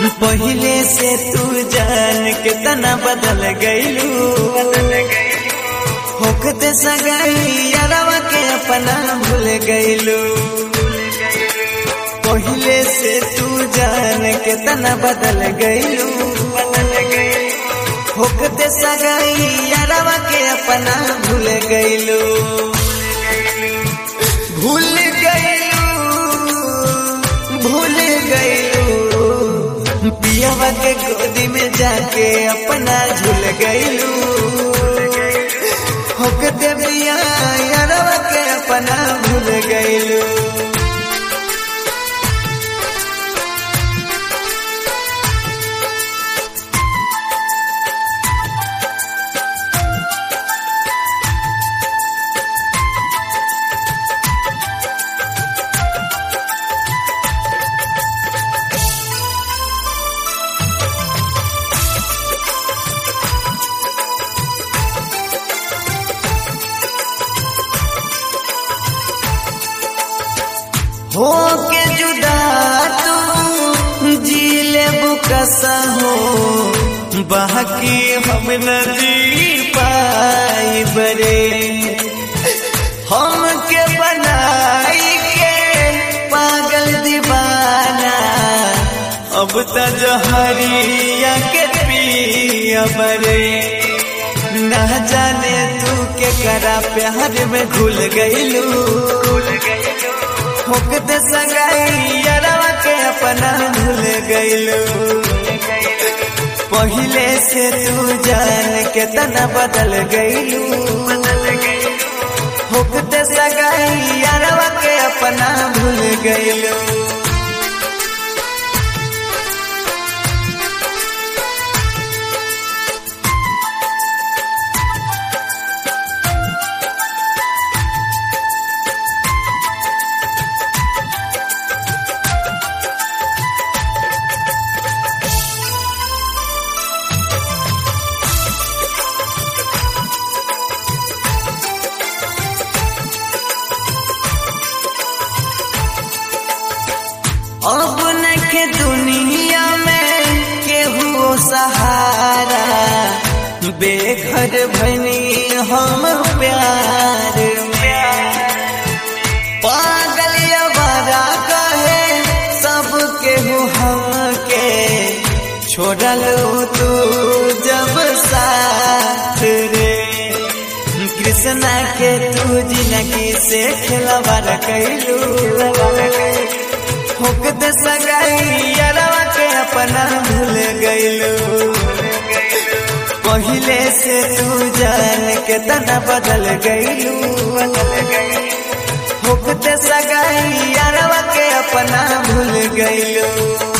पहले से तू जान के तना बदल गईलू होकते सगाई यारवा के अपना भूल गईलू पहले से तू जान के तना बदल गईलू होकते सगाई यारवा के अपना भूल गईलू भूल गईलू भूल गईलू पियावा के गोदी में जाके अपना झूल गईलू होकते पिया यारवा के अपना भूल गईलू हो के जुदा तू जी ले बुकसा हो बाकी हम न जी पाई बरे हम के बनाई के पागल दीवाना अब त जहरिया के पिया बरे ना जाने तू के करा प्यार में घुल गईलू होकते संगाई यारवा के अपना भूल गईलू पहले से तू जान के तना बदल गईलू होकते सगाई यारवा के अपना भूल गईलू अब नखे दुनिया में केहू सहारा बेघर भनी हम प्यार में पागल अवारा कहे सब केहू हम के छोड़ल तू जब साथ रे कृष्णा के तू जिंदगी से खिलवाड़ कैलू होकते सगाई यारवा के अपना भूल गईलू पहले से तू जान के तना बदल गईलू होकते सगाई यारवा के अपना भूल गईलू